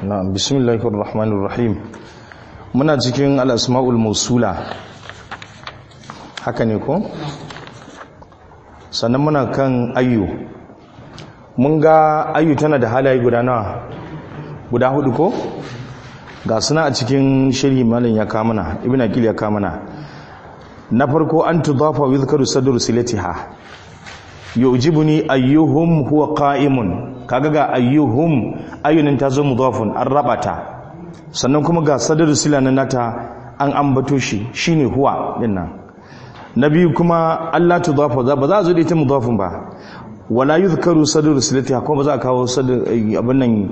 na bismillahir rahmanir rahim muna cikin al-asmaul mausula haka ne ko sannan muna kan ayyu mun ga ayyu tana da halaye guda nawa guda hudu ko ga suna a cikin shirhi malin ya kamana ibn aqil ya kamana na farko an tudafa wa yuzkaru sadru silatiha yujibuni ayyuhum huwa qa'imun kaga ga ayyuhum ayyunin ta zo mudafun an rabata sannan kuma ga sadru sila na nata an ambato shi shine huwa dinnan na biyu kuma Allah tudafa ba za a zo da ita mudafun ba wala yuzkaru sadru silatiha kuma ba za a kawo sadru abin nan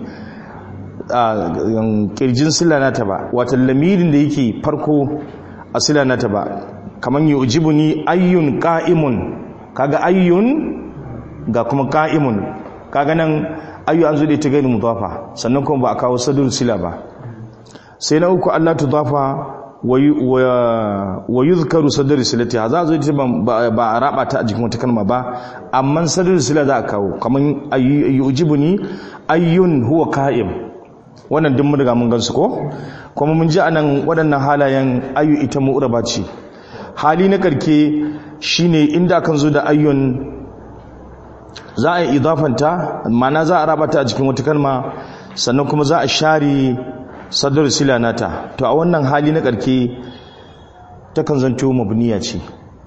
kirjin sila nata ba wata lamirin da yake farko a sila nata ba kamar yi ujibu ni ayyun ka'imun kaga ayyun ga kuma ka'imun kaga nan ayyu an zuɗe ta gani mudafa sannan kuma ba a kawo sadur sila ba sai na uku Allah tudafa wa yuzkaru sadur silati za a zo ita ba a raba ta a jikin wata kalma ba amma sadur sila za a kawo kamar yi ujibu ni ayyun huwa ka'im wannan duk mun riga mun gansu ko kuma mun ji anan waɗannan halayen ayu ita mu'raba ce hali na karke shine inda kan zo da ayyun za a yi idafanta mana za a rabata a cikin wata kalma sannan kuma za a share sadar sila nata to a wannan hali na karke ta kan zanto mabniya ce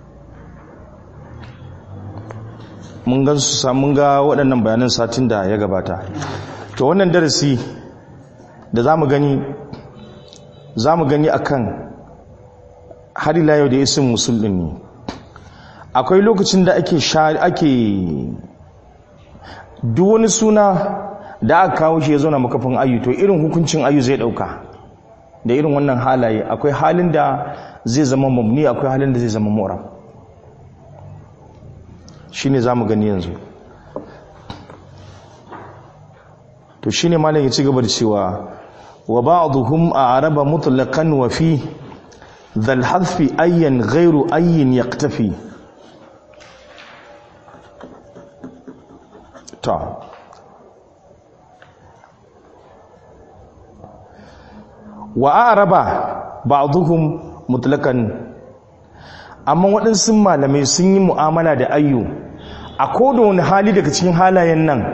mun gan su mun ga waɗannan bayanan satin da ya gabata to wannan darasi da za mu gani za mu gani akan har ila yau da isin musulun ne akwai lokacin da ake ake duk wani suna da aka kawo shi ya zo na makafin ayu to irin hukuncin ayu zai dauka da irin wannan halaye akwai halin da zai zama mabni akwai halin da zai zama mu'rab shine zamu gani yanzu to shine malam ya ci gaba da cewa wa ba'dhum a'raba mutlaqan wa fi dhal hadfi ayyan ghayru ayyin yaqtafi ta wa a'raba ba'dhum mutlaqan amma waɗansu malamai sun yi mu'amala da ayyu a koda wani hali daga cikin halayen nan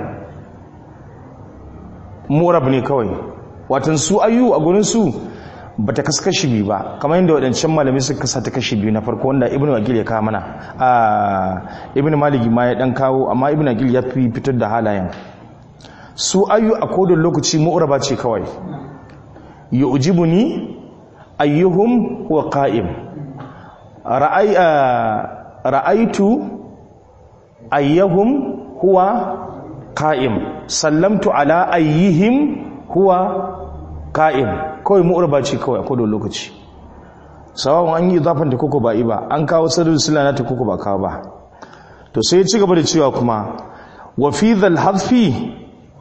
murab ne kawai watan su ayyu a gurin su bata kaskashi biyu ba kamar yadda waɗancan malamai suka kasa ta kashi biyu na farko wanda ibnu wakil ya kawo mana a ibnu maliki ma ya dan kawo amma ibnu wakil ya fi fitar da halayen su ayyu a kodin lokaci mu'raba ce kawai yu'jibuni ayyuhum huwa qa'im ra'ay ra'aytu ayyuhum huwa qa'im sallamtu ala ayyihim huwa ka'im kawai mu'urba ce kawai a kodon lokaci sawawan an yi zafin da koko ba ba an kawo sirrin silana ta koko ba kawo ba to sai ya ci gaba da cewa kuma wa fi dhal hadfi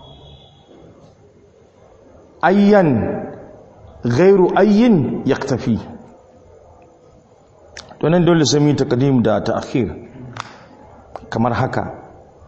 ayyan ghairu ayyin yaktafi to nan dole sai mu taqdim da ta'khir kamar haka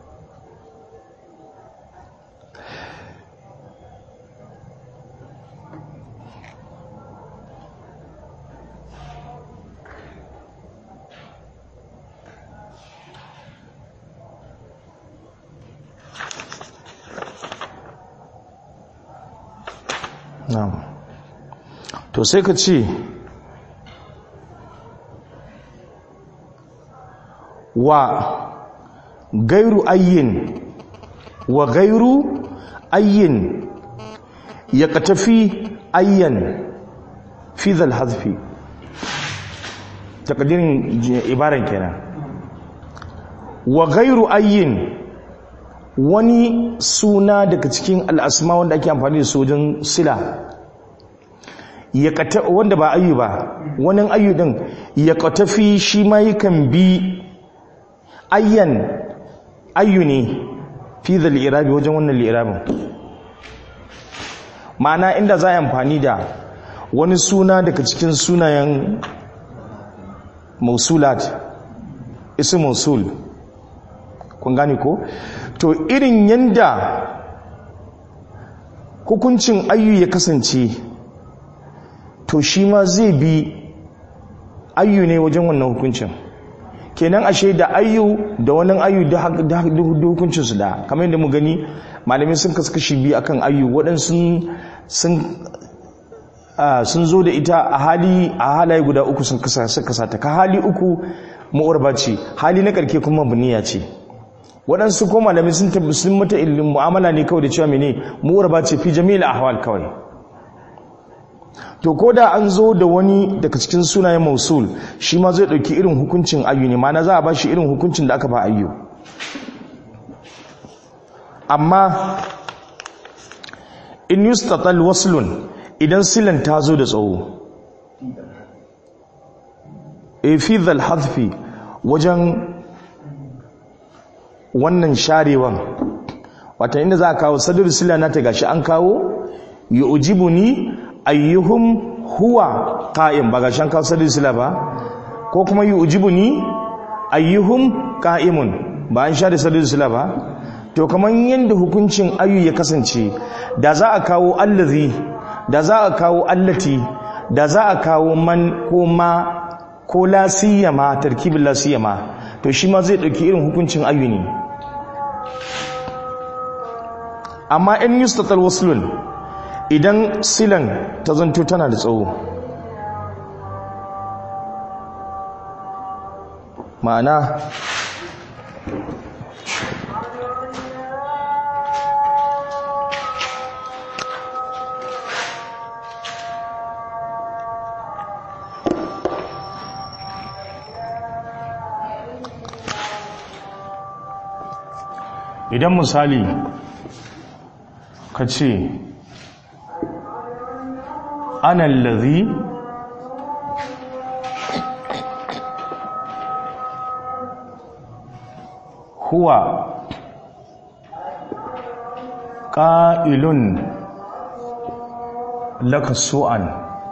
na'am to sai ka ce wa gairu ayyin wa gairu ayyin ya katafi ayyan fi zal hazfi takadirin ibaran kenan wa gairu ayyin wani suna daga cikin al'asma wanda ake amfani da sojin sila wanda ba ayyu ba wani ayyu din ya katafi shi ma yakan bi ayyan ayyu ne fi da li'irabi wajen wannan li'irabin ma'ana inda za a amfani da wani suna daga cikin sunayen mausulat isi mausul kun gane ko to irin yanda hukuncin ayyu ya kasance to shi ma zai bi ayyu ne wajen wannan hukuncin kenan ashe da ayyu da wani ayyu da hukuncinsu da kamar yadda mu gani malamin sun kaskashi biyu akan ayyu waɗansu sun zo da ita a hali a halaye guda uku sun kasa ta ka hali uku ma'urba ce hali na karke kuma buniya ce waɗansu ko malamin sun sun mata ilimin mu'amala ne kawai da cewa mene ma'urba ce fi jami'il ahwal kawai to ko da an zo da wani daga cikin sunayen mausul shi ma zai ɗauki irin hukuncin ayyu ne mana za a ba shi irin hukuncin da aka ba ayyu amma in yustatal waslun idan silan ta zo da tsawo e fi hadfi wajen wannan sharewan wata inda za a kawo sadar sila na ta gashi an kawo yi ujibu ni ayyuhum huwa ƙa'im ba gashi an kawo sadar sila ba ko kuma yi ujibu ni ayyuhum ƙa'imun ba an share sadar sila ba to kamar yadda hukuncin ayyu ya kasance da za a kawo allazi da za a kawo allati da za a kawo man ko ma ko lasiyama tarkibin lasiyama to shi ma zai ɗauki irin hukuncin ayyu ne amma in yustatal waslun idan silan ta zanto tana da tsawo ma'ana idan misali ka ce anallazi huwa ƙa'ilun laka su'an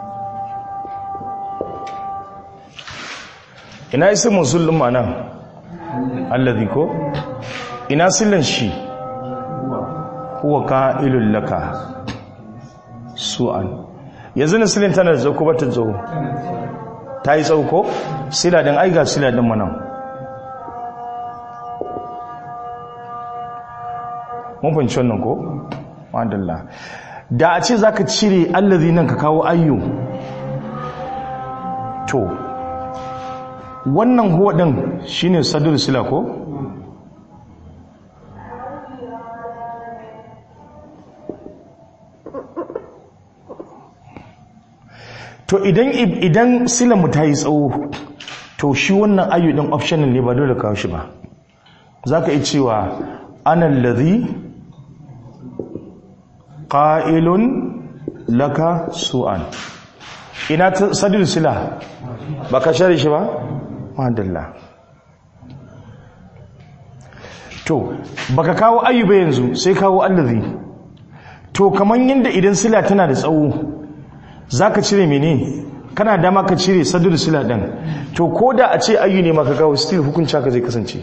ina isi musulun ma'ana allazi ko? ina sillan shi huwa ka'ilul laka su'an yanzu na silin tana da zauko ba ta zo ta yi tsauko sila din aiga sila din manan mun fahimci wannan ko madalla da a ce zaka cire allazi nan ka kawo ayyu to wannan huwa din shine sadur sila ko to idan idan silamu ta yi tsawo to shi wannan ayyudin optional ne ba dole kawo shi ba za ka yi cewa anan lazi ƙa'ilun laka su'an ina sadin sila ba ka share shi ba? madalla to baka kawo ayyuba yanzu sai kawo allazi to kaman yadda idan sila tana da tsawo za ka cire mene kana dama ka cire sadur sila ɗin to ko da a ce ayyu ne maka kawo still hukunci haka zai kasance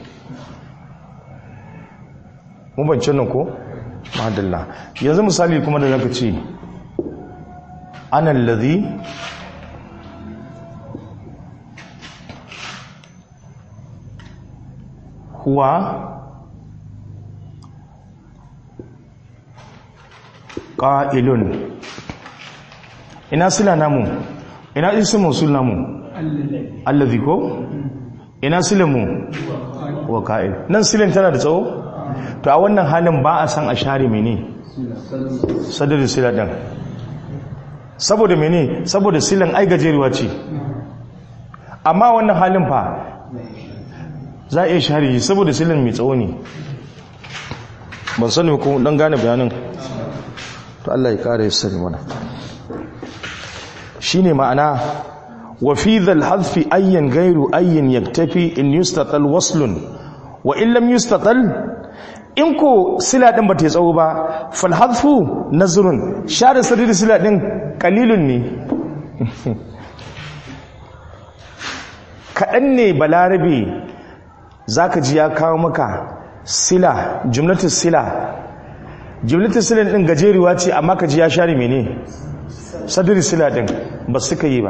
mun bance nan ko madalla yanzu misali kuma da zaka ce ana allazi huwa ƙa'ilun ina sila namu ina isin musul namu allazi ko ina silamu wa ka'il nan silin tana da tsawo to a wannan halin ba a san a share mene sadarin sila ɗin saboda mene saboda silan ai gajeruwa ce amma wannan halin fa za a iya share shi saboda silan mai tsawo ne ban sani ko dan gane bayanin to Allah ya kare sani mana shine ma'ana wa fi dhal hadfi ayyan ghayru ayyin yaktafi in yustatal waslun wa in lam yustatal in ko sila din bata tsawo ba fal hadfu nazrun share sadri sila din qalilun ne kadan ne balarabe zaka ji ya kawo maka sila jumlatus sila jimlatul silan din gajeruwa ce amma ka ji ya share mene sadri sila din ba suka yi ba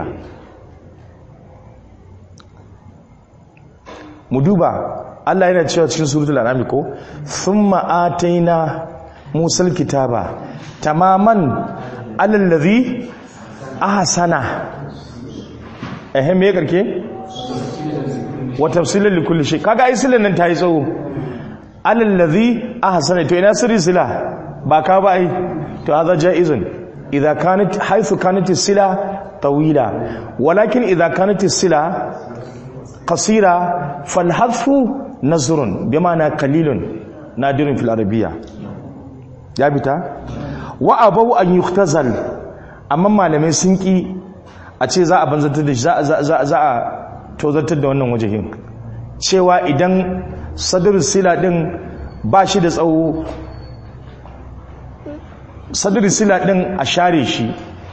mu duba Allah yana cewa cikin suratul an'am ko thumma ataina musal kitaba tamaman alal ladhi ahsana eh me karke wa tafsilan li kulli shay kaga ai silan nan tayi tsawo alal ladhi ahsana to ina sirri sila ba ka ba ai to hadha jaizun idza kanat haythu kanat sila tawila walakin idza kanat sila qasira fal hadfu nazrun bima'ana qalilun nadirun fil arabiyya ya bita wa abau an yuktazal amma malamai sun ki a ce za a banzantar da shi za a tozartar da wannan wajehin cewa idan sadar sila din ba shi da tsawo sadar sila din a share shi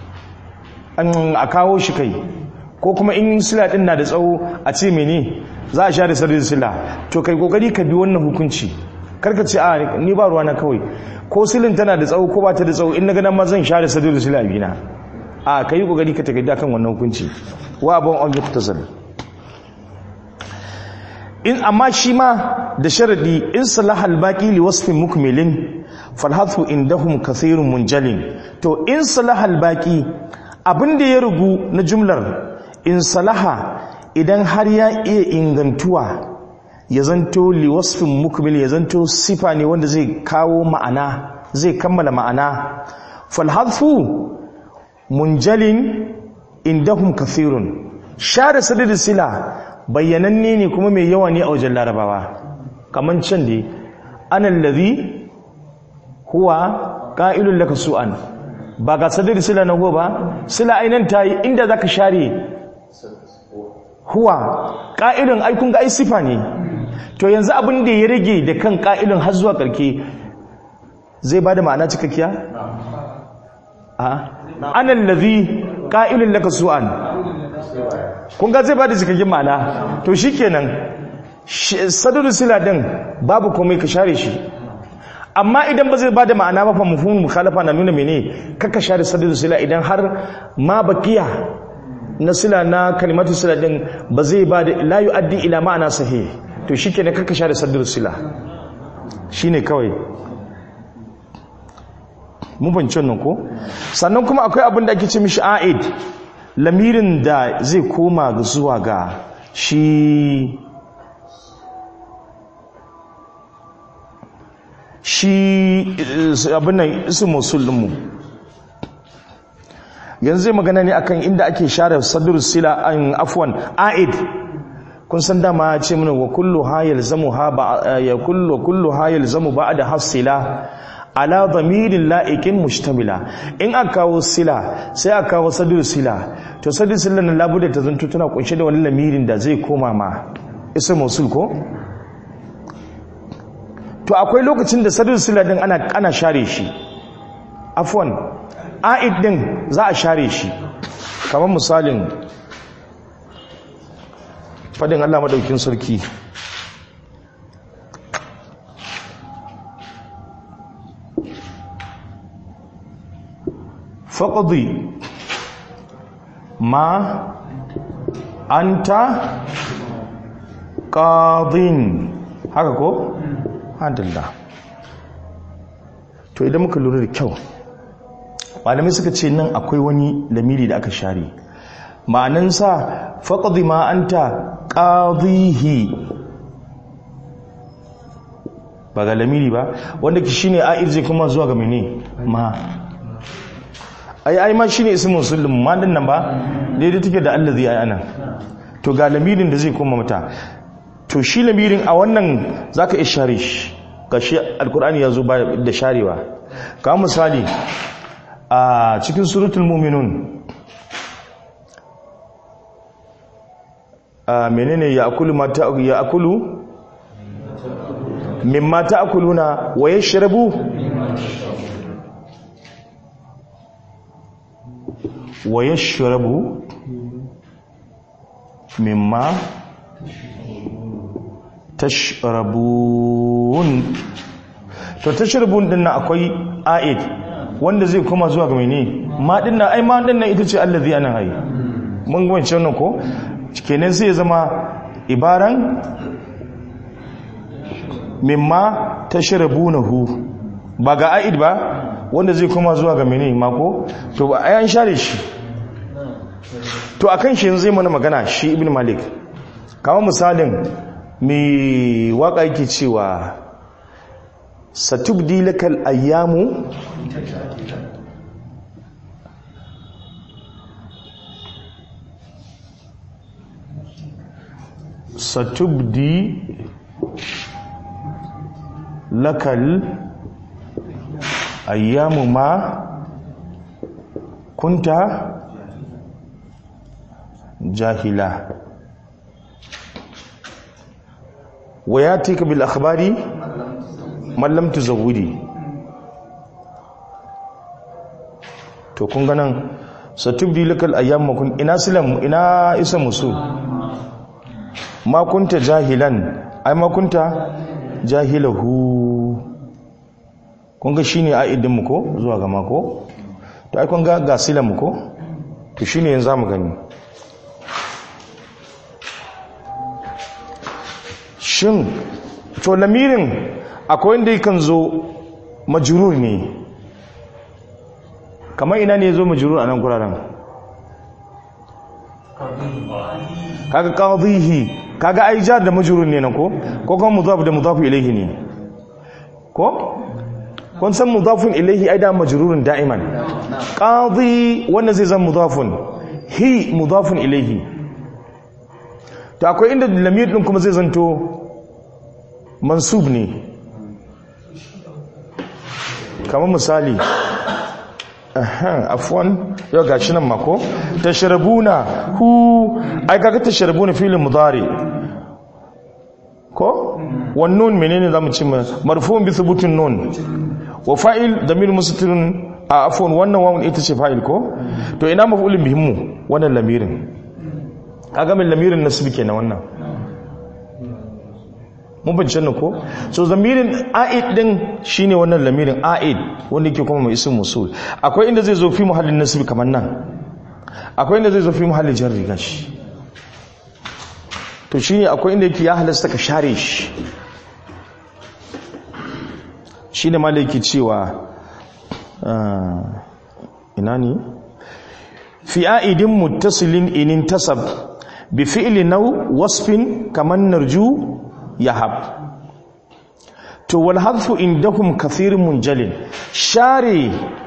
a kawo shi kai ko kuma in sila din na da tsawo a ce mene za a share sadar sila to kai kokari ka bi wannan hukunci karka ce a ni ba ruwa na kawai ko silin tana da tsawo ko ba ta da tsawo in na ganin ma zan share sadar sila bina a ka yi kokari ka tagadda kan wannan hukunci wa abin on yuktasal in amma shi ma da sharadi in salaha albaqi li wasfin mukmilin falhathu indahum kathirun munjalin to in salaha albaqi abinda ya rugu na jumlar in salaha idan har ya iya ingantuwa ya zanto li wasfin mukmil ya zanto sifa ne wanda zai kawo ma'ana zai kammala ma'ana falhathu munjalin indahum kathirun share sadid sila bayyananne ne kuma mai yawa ne a wajen larabawa kaman can dai anan ladhi huwa qa'ilun laka su'an ba ga sadid sila na ba sila ainan tayi inda zaka share huwa qa'ilun ai kun ga ai sifa ne to yanzu abin da ya rage da kan qa'ilun har zuwa karke zai bada ma'ana cikakkiya a anan ladhi qa'ilun laka su'an kun ga zai bada cikakken ma'ana to shikenan sadadu sila din babu komai ka share shi amma idan ba zai bada ma'ana ba fa mafhumul mukhalafa na nuna mene kaka share sadadu sila idan har ma baqiya na sila na kalimatu sila din ba zai bada la yu'addi ila ma'ana sahih to shikenan kaka share sadadu sila shine kawai mun fahimci wannan ko sannan kuma akwai abin da ake ce mishi a'id lamirin da zai koma zuwa ga shi shi abin nan isu musulunmu yanzu zai magana ne akan inda ake share sadur sila an afwan a'id kun san dama ce mana wa kullu ha yalzamu ha ba ya kullu kullu ha yalzamu ba'da hasila ala dhamirin la'ikin mushtamila in aka kawo sila sai aka kawo sadur sila to sadur sila na labuda ta zanto tana kunshe da wani lamirin da zai koma ma isa musul ko to akwai lokacin da sadur sila din ana ana share shi afwan a'id din za a share shi kamar misalin fadin Allah madaukin sarki faƙaɗi ma an ta ƙaɗin haka ko? hadalla to idan muka lura da kyau malamai suka ce nan akwai wani lamiri da aka share ma'anansa faƙaɗi ma an ta ƙaɗihi ba ga lamiri ba wanda ki shine a'ir zai kuma zuwa ga mene ma ai ai ma shine ismu muslim ma din nan ba daidai take da allazi ai anan to ga lamirin da zai koma mata to shi lamirin a wannan zaka ishare shi gashi alqur'ani yazo ba da sharewa ka misali a cikin suratul mu'minun a menene ya akulu mata ya akulu mimma ta'kuluna wa yashrabu wa yashrabu mimma tashrabun to tashrabun din nan akwai a'id wanda zai koma zuwa ga mene ma din nan ai ma din nan ita ce allazi anan ai mun ga wancan nan ko kenan sai ya zama ibaran mimma tashrabunahu ba ga a'id ba wanda zai koma zuwa ga mene ma ko to ba ai an share shi to akan shi yanzu zai mana magana shi ibn malik kama misalin mai waka yake cewa satubdi lakal ayyamu satubdi lakal ayyamu ma kunta jahila wa ya tika bil akhbari mallam tuzawwidi to kun ganan satubdi lakal ayyam kun ina silam ina isa musu ma kunta jahilan ai ma kunta jahilahu kun ga shine aidin mu ko zuwa ga mako to ai kun ga ga silam mu ko to shine yanzu zamu gani shin to lamirin akwai wanda yakan zo majrur ne kamar ina ne zo majrur a nan guraren kaga qadhihi kaga ai jar da majrur ne nan ko ko kuma mudaf da mudaf ilayhi ne ko kun san mudafun ilayhi ai da majrurun da'iman qadhi wannan zai zama mudafun hi mudafun ilayhi to akwai inda lamir din kuma zai zanto mansub ne kamar misali aha afwan yau gashi nan mako tashrabuna hu ai kaga tashrabuna filin mudari ko wan nun menene zamu ce marfu'un bi thubutin nun wa fa'il damir mustatirun a afwan wannan wawun ita ce fa'il ko to ina maf'ulun bihimmu wannan lamirin kaga min lamirin nasbi kenan wannan mun bincin nan ko so zamirin a'id din shine wannan lamirin a'id wanda yake kuma mai ism musul akwai inda zai zo fi muhallin nasbi kamar nan akwai inda zai zo fi muhallin jarri gashi to shine akwai inda yake ya halasta ka share shi shine malaki cewa ina ne fi a'idin muttasilin inin tasab bi fi'li naw wasfin kaman narju yahab to wal hadfu indahum kathirun munjalin share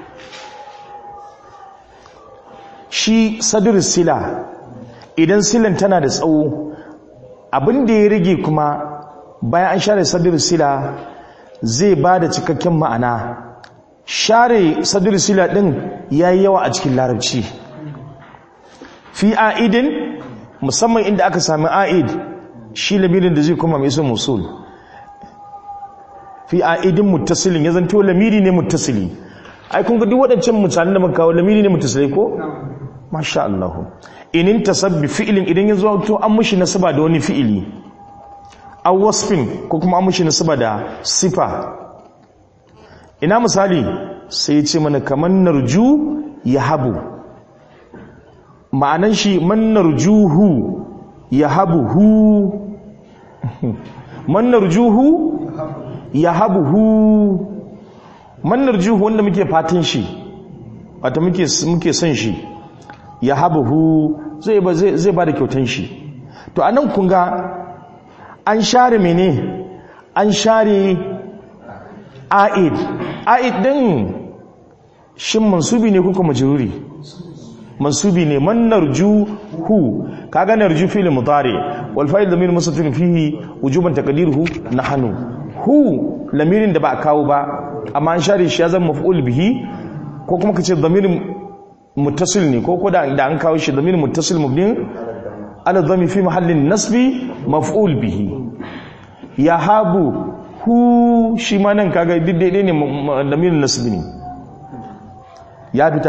shi sadr sila idan silan tana da tsawo abin da ya rage kuma bayan an share sadr sila zai ba da cikakken ma'ana share sadr sila din yayi yawa a cikin larabci fi a'idin musamman inda aka sami a'id shi lamirin da zai kuma mai sun musul fi a'idin muttasilin ya zanto lamiri ne muttasili ai kun ga duk waɗancan mutanen da muka kawo lamiri ne muttasili ko masha Allah inin tasabbi fi'ilin idan ya zo to an mushi nasaba da wani fi'ili aw wasfin ko kuma an mushi nasaba da sifa ina misali sai ya ce mana kaman narju yahabu ma'anan shi man narjuhu yahabuhu man narjuhu yahabuhu man narjuhu wanda muke fatan shi wata muke muke son shi yahabuhu zai ba zai ba da kyautan shi to anan kun ga an share mene an share a'id a'id din shin mansubi ne kuka majruri mansubi ne man narjuhu kaga narju fi'l mudari wal fa'il damir mustatir fihi wujuban taqdiruhu nahnu hu lamirin da ba a kawo ba amma an share shi ya zama maf'ul bihi ko kuma kace damirin muttasil ne ko ko da an kawo shi damirin muttasil mubni ala dhami fi mahallin nasbi maf'ul bihi yahabu hu shi ma nan kaga daidai ne damirin nasbi ne ya fita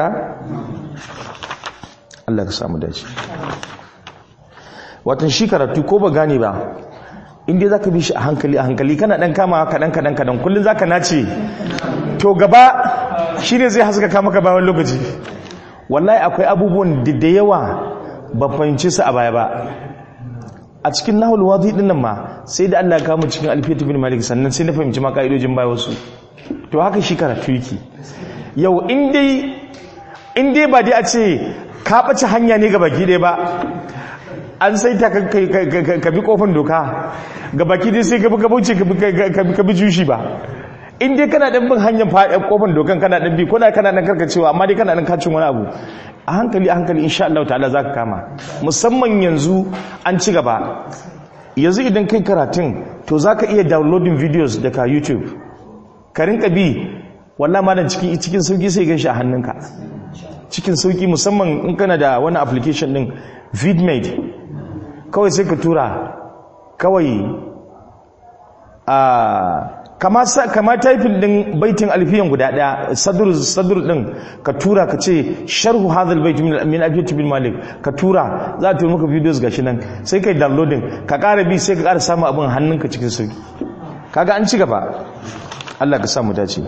Allah ka samu dace watan shi karatu ko ba gane ba inda za ka bi shi a hankali a hankali kana ɗan kama kaɗan kaɗan kaɗan kullum za ka nace to gaba shi ne zai haska kama ka bayan lokaci wallahi akwai abubuwan da da yawa ba fahimci su a baya ba a cikin nahul wadi din nan ma sai da Allah ya kawo cikin alfiyatu bin malik sannan sai na fahimci ma ka'idojin baya wasu to haka shi karatu yake yau in dai in dai ba dai a ce ka ɓace hanya ne ga baki ɗaya ba an sai ta ka bi kofin doka ga baki dai sai ka bi gabauce ka bi jushi ba in dai kana ɗan bin hanyar kofin dokan kana ɗan bi ko da kana ɗan karkacewa amma dai kana ɗan kacin wani abu a hankali a hankali insha Allah ta'ala za ka kama musamman yanzu an ci gaba yanzu idan kai karatun to za ka iya downloading videos daga youtube ka rinka bi wallah ma cikin cikin sauki sai gan shi a hannunka cikin sauki musamman in kana da wani application din vidmate kawai sai ka tura kawai a kama kama typing din baitin alfiyan guda daya sadr sadr din ka tura ka ce sharhu hadhal bait min min abiyat bin malik ka tura za ta maka videos gashi nan sai kai downloading ka ƙara bi sai ka ƙara samu abin hannunka cikin sauki kaga an ci gaba Allah ka samu dace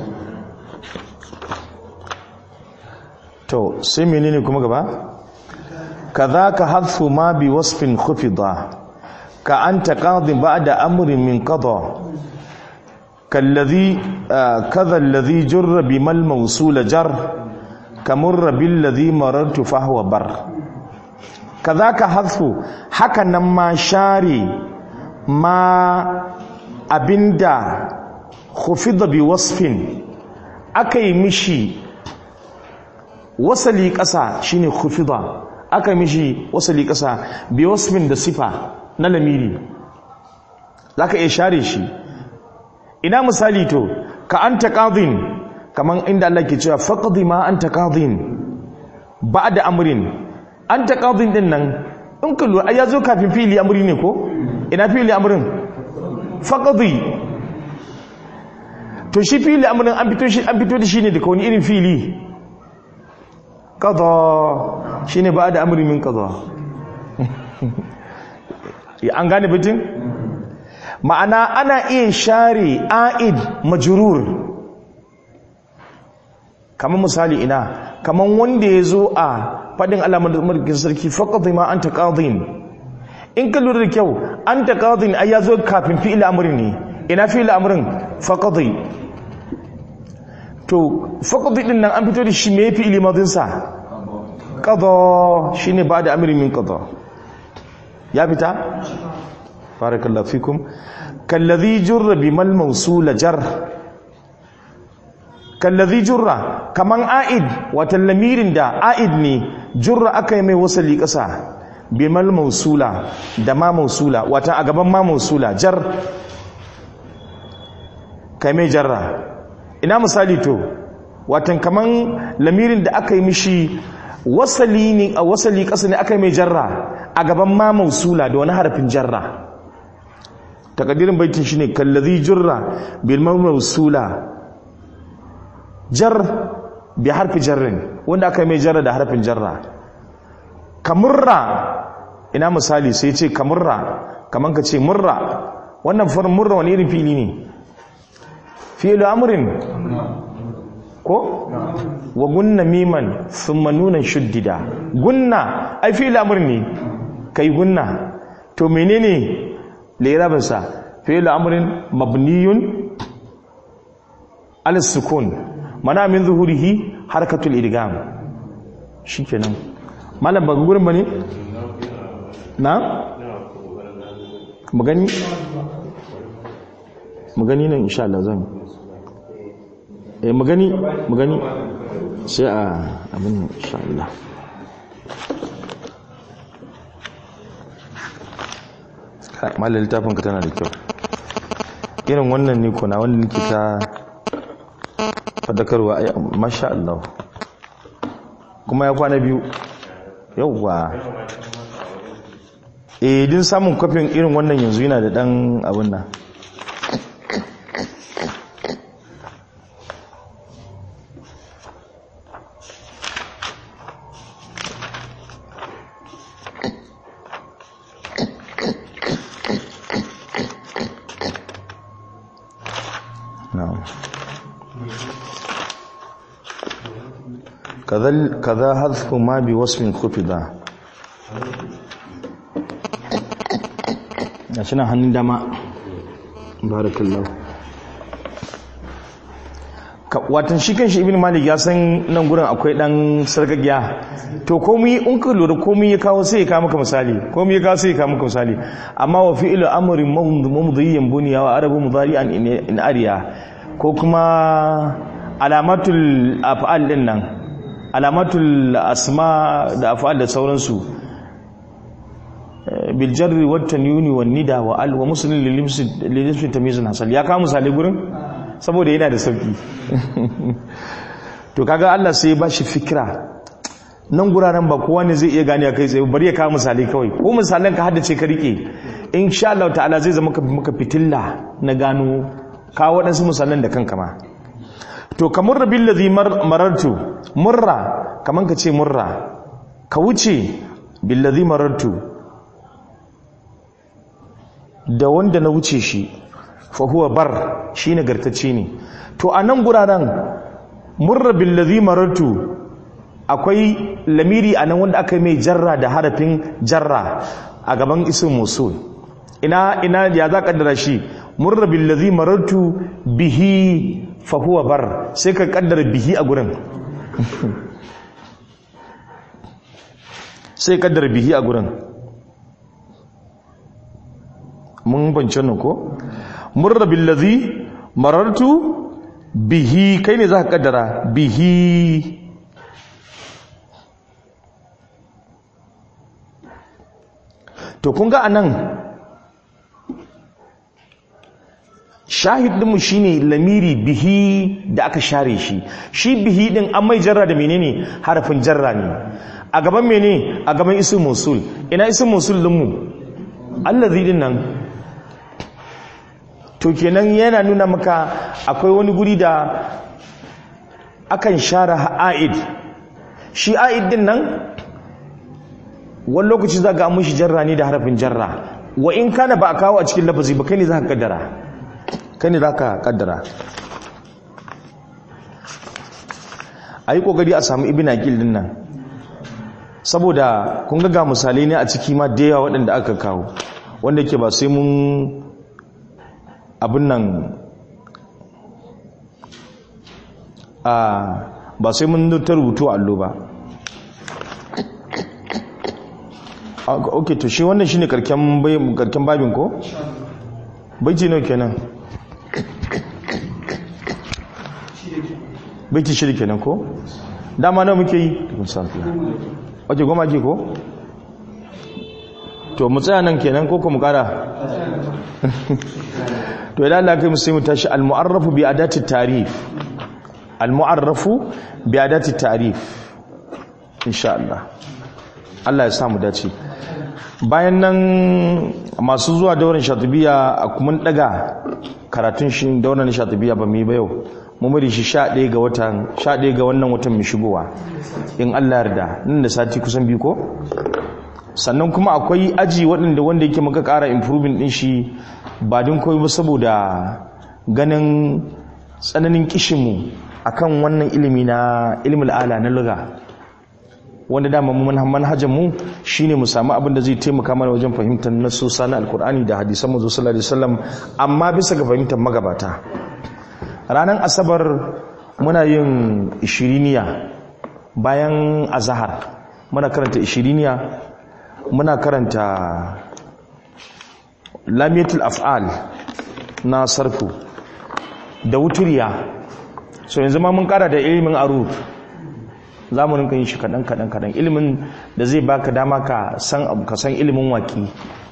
to sai menene kuma gaba kadhaka hadfu ma bi wasfin khufida ka anta qadin ba'da amrin min qada kalladhi kadha alladhi jarra bimal mawsul jar kamurra billadhi marartu fa huwa bar kadhaka hadfu haka nan ma share ma abinda khufida bi wasfin akai mishi wasali ƙasa shine khufida aka mishi wasali ƙasa bi wasfin da sifa na lamiri zaka iya share shi ina misali to ka anta qadin kaman inda Allah ke cewa faqdi ma anta qadin ba'da amrin anta qadin din nan in ka lura ya zo kafin fili amri ne ko ina fili amrin faqdi to shi fili amrin an fito shi an fito da shi ne daga wani irin fili qada shine ba'da amri min qada an gane bitin ma'ana ana iya share a'id majrur kamar misali ina kamar wanda ya zo a faɗin alamar mulkin sarki faqadi ma anta qadin in ka lura da kyau anta qadin ai ya zo kafin fi'il amrin ne ina fi'il amrin faqadi to faqadi din nan an fito da shi me fi'il madin sa qada shine ba da amrin min qada ya fita barakallahu fikum kallazi jurra bimal mawsul jar kallazi jurra kaman aid wata lamirin da aid ne jurra aka yi mai wasali kasa bimal mawsula da ma mawsula wata a gaban ma mawsula jar kai mai jarra ina misali to watan kaman lamirin da aka yi mishi wasali ne a wasali kasa ne aka yi mai jarra a gaban ma mawsula da wani harafin jarra takadirin baitin shine kallazi jurra bil mawsula jar bi harfi jarrin wanda aka mai jarra da harfin jarra kamurra ina misali sai ce kamurra kaman ka ce murra wannan farin murra wani irin fili ne fi'lu amrin ko wa gunna miman thumma nunan shuddida gunna ai fi'lu amrin ne kai gunna to menene lirabinsa fi'il amrin mabniyun ala sukun mana min zuhurihi harkatul idgham shikenan malam ba gurin bane na magani magani nan insha Allah zan eh magani magani sai a abin insha Allah malar littafin ka tana da kyau irin wannan ne kuna wanda nake ta fadakarwa a masha Allah kuma ya kwana biyu yauwa eh din samun kwafin irin wannan yanzu yana da dan abin nan kaza hadfu ma bi wasmin kufida gashi nan hannun dama barakallahu watan shi kanshi ibn malik ya san nan gurin akwai dan sargagiya to komai in ka lura komai ya kawo sai ya kawo maka misali komai ya kawo sai ya kawo maka misali amma wa fi'lu amrin mumdhiyan bunya wa arabu mudari'an in ariya ko kuma alamatul af'al din nan alamatul asma da af'al da sauransu bil jarri wat tanyuni wan nida wa al wa muslim lil limsi tamyizun hasal ya kawo misali gurin saboda yana da sauki to kaga Allah sai ya bashi fikira nan guraren ba kowa ne zai iya gane kai tsaye bari ya kawo misali kawai ko misalan ka haddace ka rike insha Allah ta'ala zai zama maka fitilla na gano kawo waɗansu misalan da kanka ma to kamar rabin ladhi marartu murra kaman ka ce murra ka wuce bil ladhi marartu da wanda na wuce shi fahuwa bar shi nagartacce ne to a nan guraren murra billazi marartu akwai lamiri a nan wanda aka yi mai jarra da harafin jarra a gaban isin musul ina ina ya za kaddara shi murra billazi marartu bihi fahuwa bar sai ka kaddara bihi a gurin sai kaddara bihi a gurin mun bance nan ko murra billazi marartu bihi kai ne za ka kaddara bihi to kun ga anan shahid dinmu shine lamiri bihi da aka share shi shi bihi din an mai jarra da menene harafin jarra ne a gaban mene a gaban isu musul ina isu musul dinmu allazi din nan to kenan yana nuna maka akwai wani guri da akan share a'id shi a'id din nan wani lokaci za ga mushi jarra ne da harafin jarra wa in kana ba a kawo a cikin lafazi ba kai ne za ka kaddara kai ne za ka kaddara a yi kokari a samu ibina din nan saboda kun ga misalai ne a ciki ma da yawa waɗanda aka kawo wanda ke ba sai mun abin nan a ba sai mun ta rubutu a allo ba ok to shi wannan shine karken karken babin ko baiti nawa kenan baiti shiri kenan ko dama nawa muke yi ok goma ke ko to mu tsaya nan kenan ko ko mu kara to idan Allah kai musulmi tashi al-mu'arrafu bi adati tarif al-mu'arrafu bi adati tarif insha Allah Allah ya samu dace bayan nan masu zuwa daurin shatibiya a kuma daga karatun shi daurin shatibiya ba mu ba yau mun bari shi 11 ga watan 11 ga wannan watan mai shigowa in Allah yarda nan da sati kusan biyu ko sannan kuma akwai aji waɗanda wanda yake maka ƙara improving ɗin shi ba din koyi ba saboda ganin tsananin kishinmu akan wannan ilimi na ilimin ala na luga wanda dama manhajar mu shine mu samu abin da zai taimaka mana wajen fahimtar nasosa na alkur'ani da hadisan manzo sallallahu alaihi wasallam amma bisa ga fahimtar magabata ranar asabar muna yin ishiriniya bayan azahar muna karanta ishiriniya muna karanta lamiyatul af'al na sarfu da wuturiya so yanzu ma mun kara da ilimin aruf za mu rinka yin shi kaɗan kaɗan kaɗan ilimin da zai baka dama ka san abu ka san ilimin waki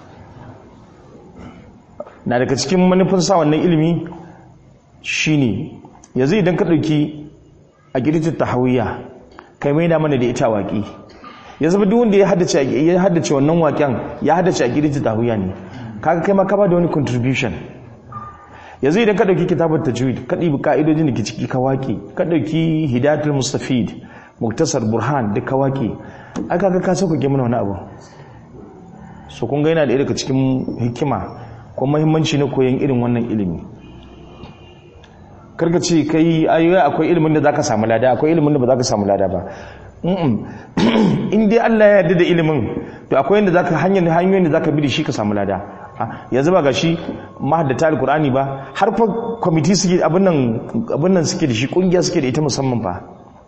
na daga cikin manufin sa wannan ilimi shine yanzu idan ka ɗauki a girtin tahawiyya kai mai da mana da ita waki yanzu duk wanda ya haddace ya haddace wannan waken ya haddace a girtin tahawiyya ne kaga kai ma ka ba da wani contribution yanzu idan ka ɗauki kitabar tajwid ka ɗibi ka'idojin da ke ciki ka waƙe ka ɗauki hidayatul mustafid muktasar burhan duka wake aka ga ka sauƙaƙe mana wani abu so kun ga yana da daga cikin hikima ko muhimmanci na koyon irin wannan ilimi karka ce kai ayoyi akwai ilimin da zaka samu lada akwai ilimin da ba zaka samu lada ba in dai Allah ya yarda da ilimin to akwai yanda zaka hanyar hanyoyin da zaka bi da shi ka samu lada yanzu ba gashi mahaddata alqur'ani ba har fa committee suke abin nan abin nan suke da shi kungiya suke da ita musamman fa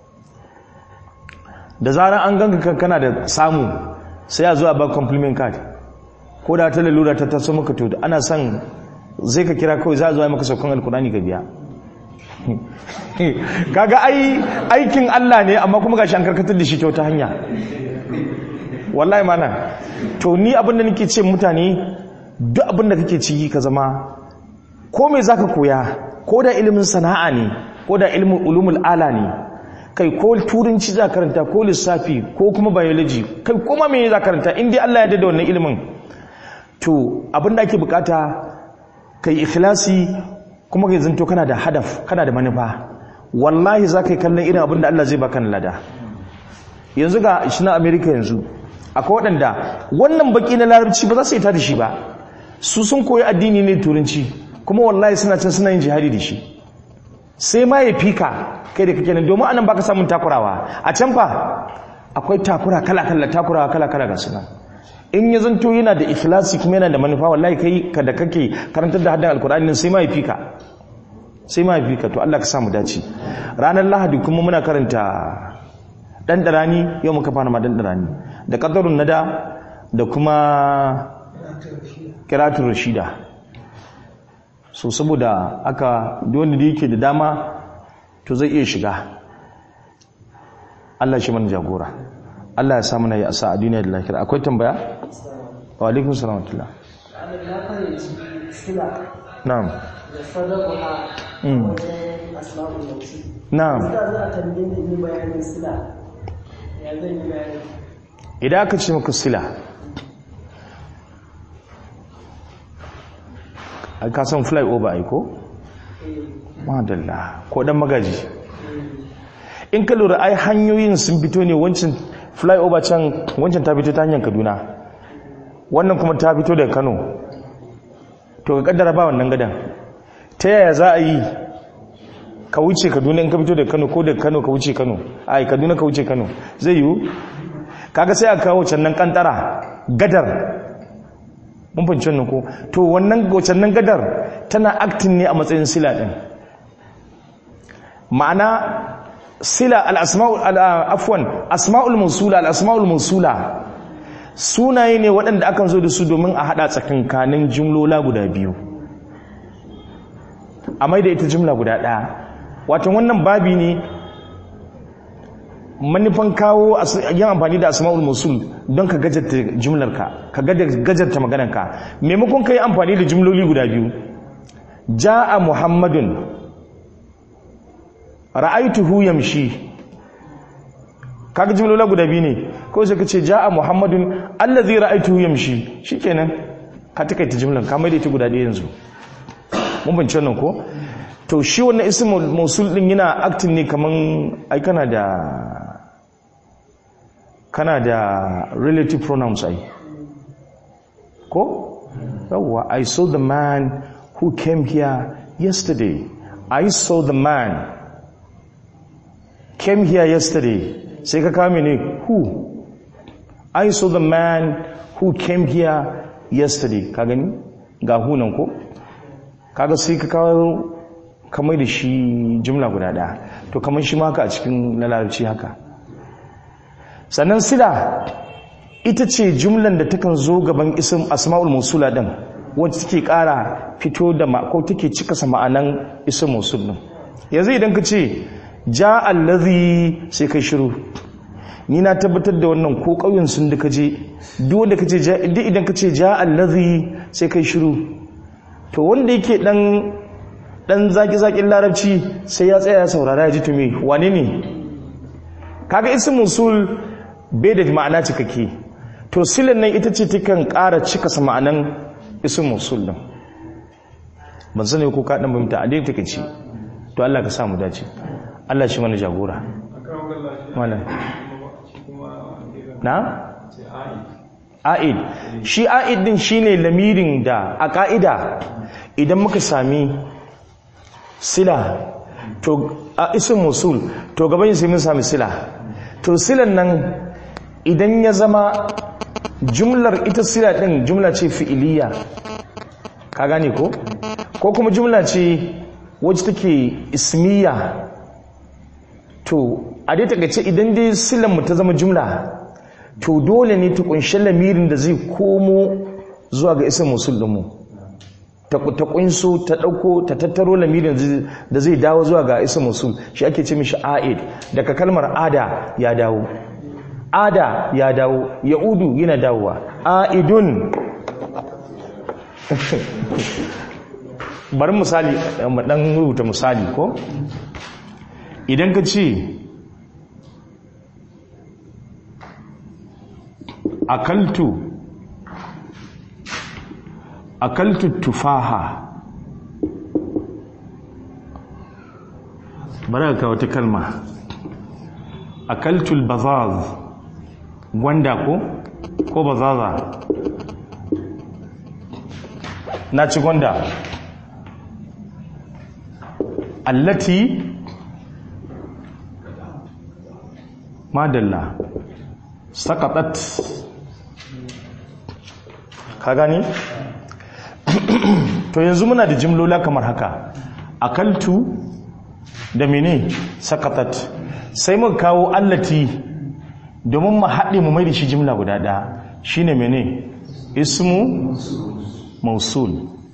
da zarar an ganka kana da samu sai a zuwa ba compliment card ko da ta lalura ta taso maka to ana son zai ka kira kawai za a zuwa maka saukan alkurani ka biya kaga ai aikin Allah ne amma kuma gashi an karkatar da shi ta wata hanya wallahi mana to ni abin da nake ce mutane duk abin da kake ciki ka zama ko me zaka koya ko da ilimin sana'a ne ko da ilimin ulumul ala ne kai ko turanci za karanta ko lissafi ko kuma biology kai kuma me za karanta in dai Allah ya da wannan ilimin to abin da ake bukata kai ikhlasi kuma kai zanto kana da hadaf kana da manufa wallahi za ka yi kallon irin abin da Allah zai baka na lada yanzu ga shi na America yanzu akwai waɗanda wannan baki na larabci ba za su yi ta da shi ba su sun koyi addini ne turanci kuma wallahi suna can suna yin jihadi da shi sai ma ya fika kai da kake nan domin anan baka samun takurawa a can fa akwai takura kala kala takurawa kala kala ga suna in ya zanto yana da ikhlasi kuma yana da manufa wallahi kai ka da kake karantar da haddan alkur'ani nan sai ma ya fika sai ma ya fika to Allah ka sa mu dace ranar lahadi kuma muna karanta dan darani yau muka fara ma dan darani da qadarun nada da kuma kiratul rashida so saboda aka wanda da yake da dama to zai iya shiga Allah shi mana jagora Allah ya samu na yi asa a duniya da lafiya akwai tambaya wa alaikun salam wa na'am da sadaqa Mm. wajen asma'ul mawsi na'am da za a tambaye ni ni bayanin sila ya zan yi bayani idan aka ce maka sila ai ka san fly over ai ko madalla ko dan magaji in ka lura ai hanyoyin sun fito ne wancan fly over can wancan ta fito ta hanyar kaduna wannan kuma ta fito daga kano to ka kaddara ba wannan gadan ta yaya za a yi ka wuce kaduna in ka fito daga kano ko daga kano ka wuce kano ai kaduna ka wuce kano zai yiwu kaga sai a kawo can nan kantara gadar mun fahimci wannan ko to wannan nan gadar tana acting ne a matsayin sila din ma'ana sila al-asma'ul afwan asma'ul mawsula al-asma'ul mawsula sunaye ne waɗanda akan zo da su domin a hada tsakankanin jumlola guda biyu a mai da ita jumla guda ɗaya wato wannan babi ne manufan kawo yin amfani da asma'ul musul don ka gajarta jumlarka ka gajarta maganarka maimakon ka yi amfani da jumloli guda biyu ja'a muhammadun ra'aituhu yamshi kaga jumlola guda biyu ne ko sai ka ce ja'a muhammadun allazi ra'aituhu yamshi shikenan ka takaita jumlan ka mai da ita guda ɗaya yanzu mun bance wannan ko to shi wannan ismul mausul din yana acting ne kaman ai kana da kana da relative pronouns ai ko yawwa i saw the man who came here yesterday i saw the man came here yesterday sai ka kame ne who i saw the man who came here yesterday ka gani ga who nan ko kaga sai ka kawo kamar da shi jumla guda ɗaya to kamar shi maka a cikin na larabci haka sannan sila ita ce jumlan da takan zo gaban isim asma'ul musula din wacce take ƙara fito da ma ko take cika sa ma'anan isim musul din yanzu idan ka ce ja allazi sai kai shiru ni na tabbatar da wannan ko ƙauyen sun da kaje duk wanda kace duk idan ka ce ja allazi sai kai shiru to wanda yake dan dan zaki-zakin larabci sai ya tsaya ya saurara ya ji tumi wane ne kaga isin musul bai da ma'ana cikakke to silin nan ita ce takan ƙara cika sa ma'anan isin musul din ban sani ko ka dan bamta a dai take ci to Allah ka samu dace Allah shi mana jagora malam na a'id shi a'id din shine lamirin da a ka'ida idan muka sami sila to a isin musul to gaban sai mun sami sila to silan nan idan ya zama jumlar ita sila din jumla ce fi'iliya ka gane ko ko kuma jumla ce wacce take ismiya to a dai takaice idan dai silan mu ta zama jumla to dole ne ta kunshi lamirin da zai komo zuwa ga isin musul dinmu ta kunso ta dauko ta tattaro lamirin da zai dawo zuwa ga isin musul shi ake ce mishi a'id daga kalmar ada ya dawo ada ya dawo ya'udu yana dawowa a'idun bari misali mu dan rubuta misali ko idan ka ce akaltu akaltu tufaha bari ka wata kalma akaltu albazaz gwanda ko ko bazaza na ci gwanda allati madalla sakatat ka gani to yanzu muna da jimlola kamar haka akaltu da mene sakatat sai muka kawo allati domin mu haɗe mu mai da shi jimla guda ɗaya shine mene ismu mausul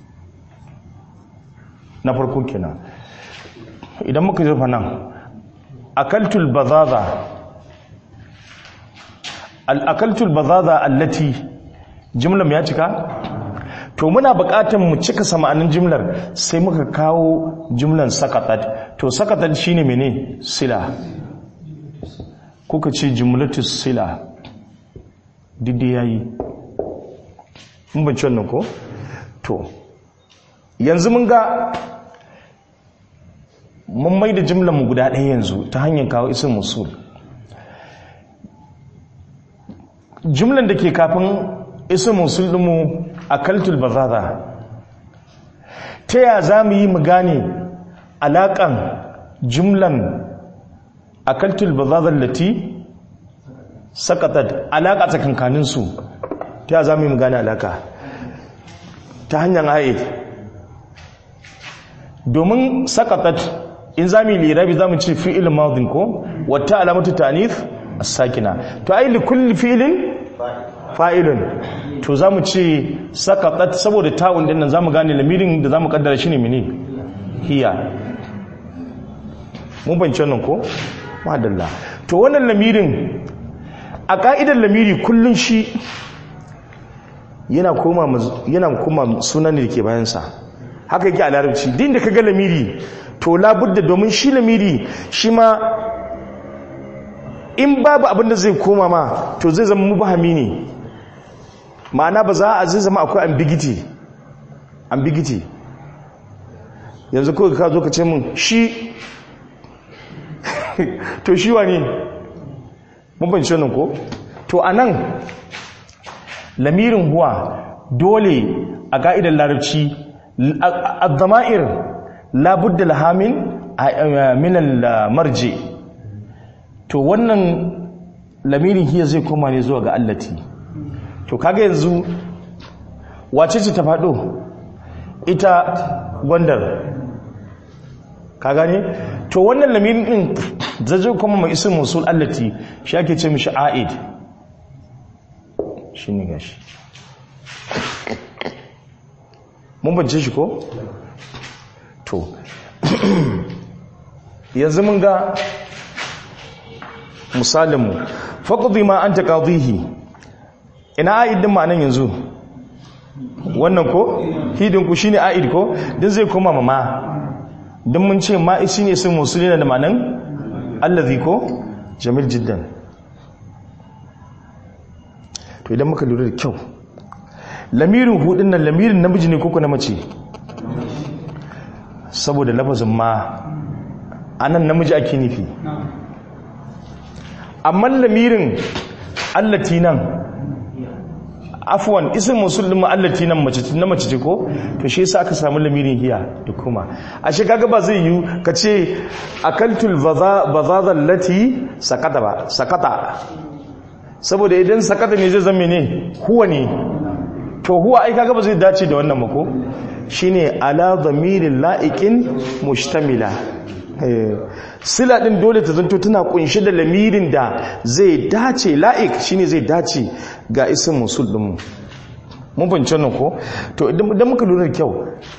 na farko kenan idan muka zurfa nan akaltul bazaza al'akaltul bazaza allati jimlar ya cika to muna buƙatar mu cika sama'anin jimlar sai muka kawo jimlar sakatat to sakatat shine mene sila kuka ce jimlatus sila didi yayi mun ban wannan ko to yanzu mun ga mun mai da jimlar mu guda ɗaya yanzu ta hanyar kawo isin musul jimlar da ke kafin isin musul ɗinmu a kaltul bazaza ta ya za mu yi mu gane alaƙan jimlan a kaltul bazaza lati sakatat alaƙa tsakankaninsu ta ya za mu yi mu gane alaƙa ta hanyar haid domin sakatat in za mu yi lirabi za mu ce fi'il madin ko wata alamatu tanif as-sakina to ai li kulli fi'ilin fa'ilun to za mu ce sakatat saboda ta'un din nan za mu gane lamirin da za mu kaddara shi ne mini hiya mun bance nan ko madalla to wannan lamirin a ka'idar lamiri kullun shi yana koma yana koma sunan da ke bayansa haka yake a larabci din da kaga lamiri to labudda domin shi lamiri shi ma in babu abin da zai koma ma to zai zama mubahami ne ma'ana ba za a zai zama akwai ambiguity ambiguity yanzu kawai ka zo ka ce min shi to shi wa ne mun ban shi ko to anan lamirin huwa dole a ka'idar larabci الضمائر لا بد لها من من المرجع to wannan lamirin hiya zai koma ne zuwa ga allati to kaga yanzu wace ce ta fado ita gwandar ka gane to wannan lamirin din zai koma mai isin musul allati shi ake ce mishi aid shine gashi mun bance shi ko? to yanzu mun ga misalinmu faƙuɗi ma an taƙaɗihi ina a'idin ma'anan yanzu wannan ko? hidinku shi ne a'id ko? din zai koma ma don mun ce ma isi ne sun musulina da ma'anan allazi ko? jamil jiddan to idan muka lura da kyau lamirin hudun nan lamirin namiji ne koko na mace saboda lafazin ma anan namiji ake nufi amma lamirin allati nan afwan ism musul din mu'allati nan mace na mace ce ko to shi yasa aka samu lamirin hiya da kuma ashe kaga ba zai yi ka ce akaltul bazaza allati sakata ba sakata saboda idan sakata ne zai zama ne huwa ne to huwa ai kaga ba zai dace da wannan mako shine ala dhamirin la'iqin mustamila sila din dole ta zanto tana kunshi da lamirin da zai dace la'ik shine zai dace ga isin musul din mun fahimci nan ko to idan muka lura da kyau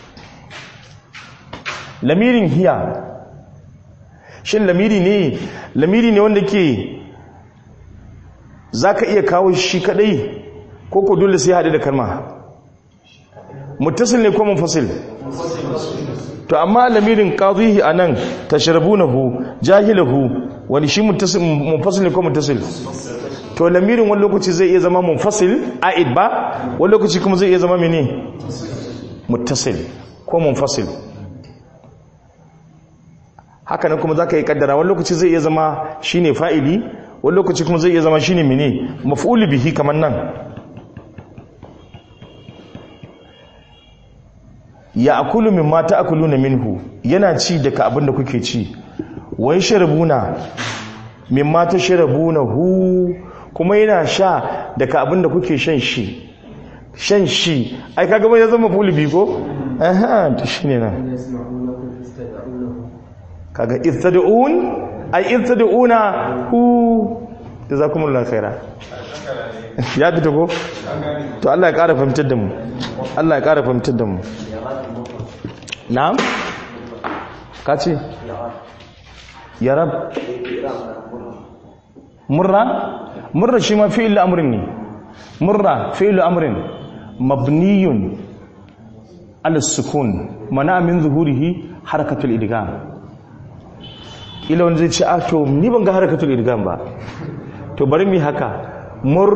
lamirin hiya shin lamiri ne lamiri ne wanda ke zaka iya kawo shi kadai ko ko dole sai hade da kalma muttasil ne ko munfasil to amma lamirin qadhihi anan tashrabunahu jahilahu wani shi muttasil munfasil ne ko muttasil to lamirin wani lokaci zai iya zama munfasil aid ba wani lokaci kuma zai iya zama mene muttasil ko munfasil haka nan kuma zaka yi kaddara wani lokaci zai iya zama shine fa'ili wani lokaci kuma zai iya zama shine mene maf'ul bihi kamar nan ya akulu min mata akulu na minhu yana ci daga abin da kuke ci wai sharabuna min mata sharabuna hu kuma yana sha daga abin da kuke shan shi shan shi ai kaga bai zama fulbi ko aha to shine nan kaga istad'un ai istad'una hu jazakumullahu khaira ya fita ko to Allah ya ƙara fahimtar da mu Allah ya ƙara fahimtar da mu na'am ka ce ya rab murra murra shi ma fi'il amrin ne murra fi'il amrin mabniyun ala sukun mana min zuhurihi harakatul idgham ila wanda zai ce a to ni ban ga harakatul idgham ba to bari mu haka mur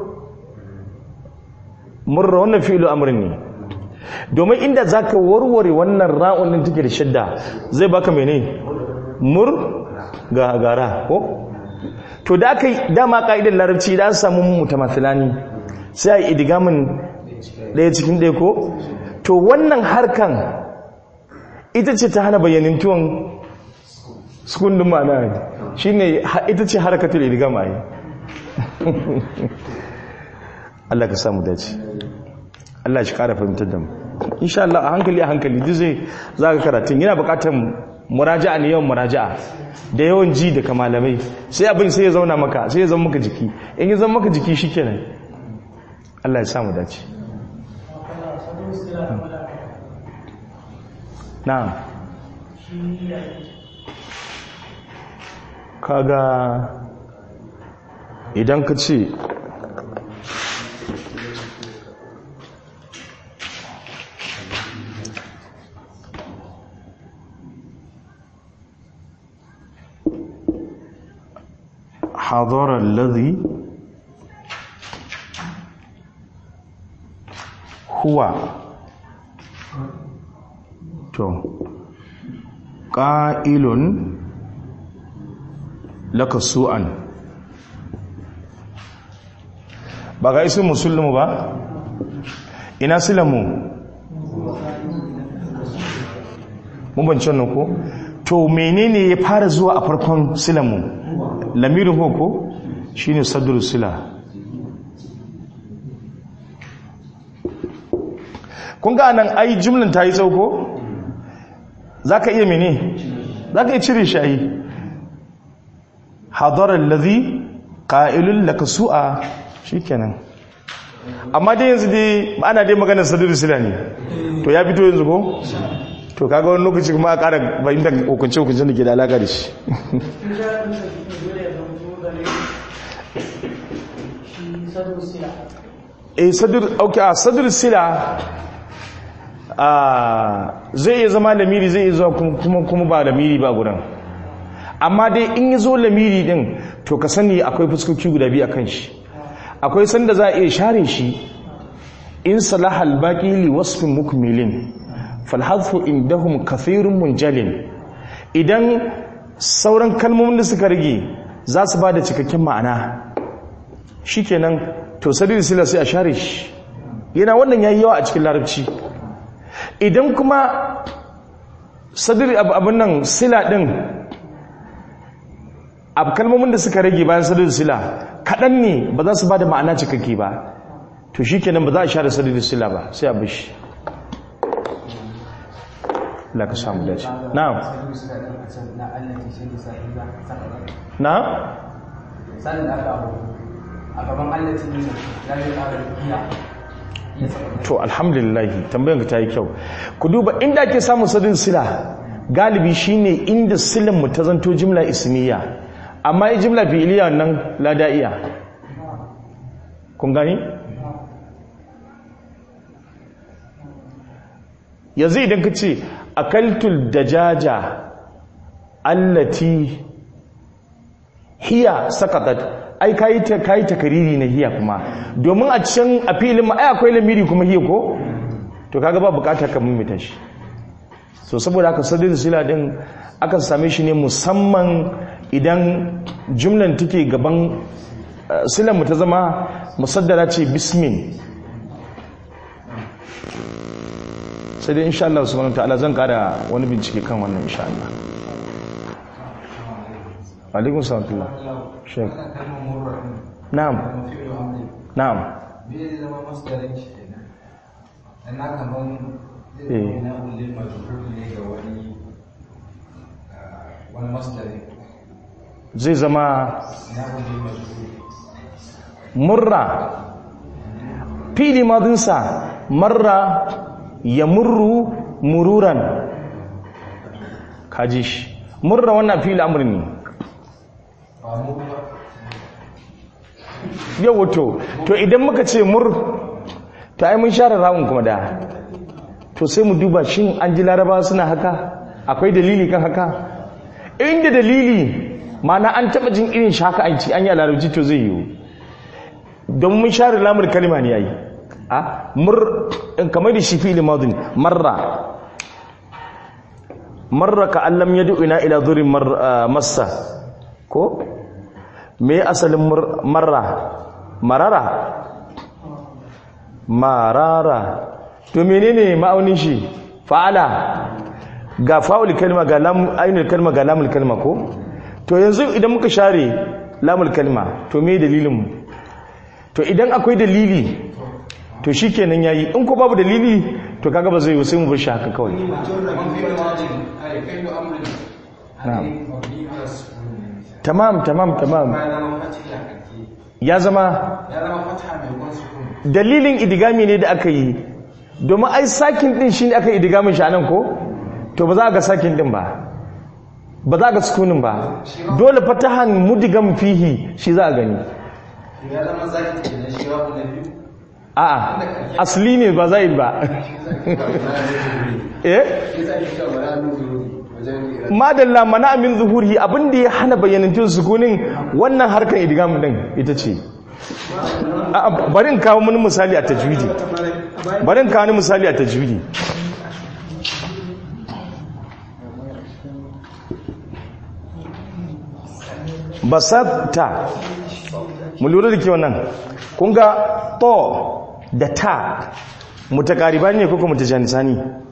murra wannan fi'il amrin ne domin inda zaka warware wannan ra'un din take da shadda zai baka mene mur ga gara ko to da aka dama ka'idar larabci da an samu mutamathilani sai a idigamin daya cikin daya ko to wannan harkan ita ce ta hana bayyanin tuwon sukundin ma'ana shine ita ce harkatul idigama yi Allah ka samu dace Allah shi kara fahimtar da mu insha Allah a hankali a hankali duk zai zaka karatun yana bukatar muraja'a ne yawan muraja'a da yawan ji daga malamai sai abin sai ya zauna maka sai ya zama maka jiki in ya zama maka jiki shikenan Allah ya samu dace na'am kaga idan ka ce حضر الذي هو تو قائل لك سوءا ba ga isin musulmu ba ina silamu mun bance wannan ko to menene ya fara zuwa a farkon silamu lamirin hoko shi ne sadar sila kun ga nan ai jimlin ta yi tsauko za ka iya mene za ka iya cire shayi hadarar lazi ƙa'ilun laka su'a shi kenan amma dai yanzu dai ana dai maganar sadar sila ne to ya fito yanzu ko to kaga wani lokaci kuma a ƙara fahimtar hukunce-hukuncen da ke da alaƙa da shi eh sadur okay a sadur sila a zai iya zama lamiri zai iya zuwa kuma kuma ba lamiri ba gudan amma dai in yi zo lamiri din to ka sani akwai fuskoki guda biyu akan shi akwai sanda za a iya share shi in salaha albaqi li wasfin mukmilin fal hadfu indahum kathirun munjalin idan sauran kalmomin da suka rage za su ba da cikakken ma'ana shikenan to sadil sila sai a share shi yana wannan yayi yawa a cikin larabci idan kuma sadil abin nan sila din a kalmomin da suka rage bayan sadil sila kaɗan ne ba za su ba da ma'ana cikakke ba to shikenan ba za a share sadil sila ba sai a bishi la ka samu dace na'am na'am sanin aka abu a gaban allaci ne ya zai ƙara iya iya saka to alhamdulillah tambayan ka ta yi kyau ku duba inda ake samun sadin sila galibi shine inda silan mu ta zanto jimla ismiya amma yi jimla fi'iliya nan lada'iya kun gani yanzu idan ka ce akaltul dajaja allati hiya sakatat ai kayi ta kayi takariri na hiya kuma domin a can a filin ma ai akwai lamiri kuma hiya ko to kaga ba bukatar ka mimita shi so saboda haka sadin sila din aka same shi ne musamman idan jumlan take gaban silan mu ta zama musaddara ce bismin sai dai insha Allah subhanahu ta'ala zan kara wani bincike kan wannan insha Allah alaikum salam shek kalmar murra na'am mafi amri na'am me zai zama masdarin shi kenan dan na kaman Eh. zai zama na ulil majhul ne ga wani ah, wani masdarin zai zama na ulil majhul murra fili madinsa marra ya murru mururan kaji shi murra wannan fili amur ne ba mu ba yau wato to idan muka ce mur ta yi mun share rawun kuma da to sai mu duba shin an ji laraba suna haka akwai dalili kan haka inda dalili mana an taba jin irin shi haka an ci an yi a larabci to zai yiwu don mun share lamar kalima ne yayi a mur in kamar da shi fi'il madin marra marra ka allam yad'u ina ila dhurin mar- ah, massa ko me asalin mur- marra marara marara to menene ma'aunin shi fa'ala ga fa'ul kalma ga lam ainul kalma ga lamul kalma ko to yanzu idan muka share lamul kalma to me dalilin mu to idan akwai dalili to shikenan yayi in ko babu dalili to kaga ba zai yi sai mu bar shi haka kawai mafi amri ai kai da amri Na'am. ai mabni ala sukun ne tamam tamam tamam ba ya zama fatiha kake ya zama ya zama fatiha mai kwan sukun dalilin idigami ne da aka yi domin ai sakin din shi ne aka yi idigamin shi anan ko to ba za a ga sakin din ba ba za a ga sukunin ba dole fatahan mudigam fihi shi za a gani to ya zama zaki kenan shi wa na biyu a'a asali ne ba za yi ba eh madalla mana amin zuhuri abinda ya hana bayyanantun sukunin wannan harkar idigam din ita ce A'a, bari in kawo wani misali a tajwidi bari in kawo wani misali a tajwidi basatta mu lura da ke wannan kun ga to da ta mutakariba ne ko kuma mutajanisani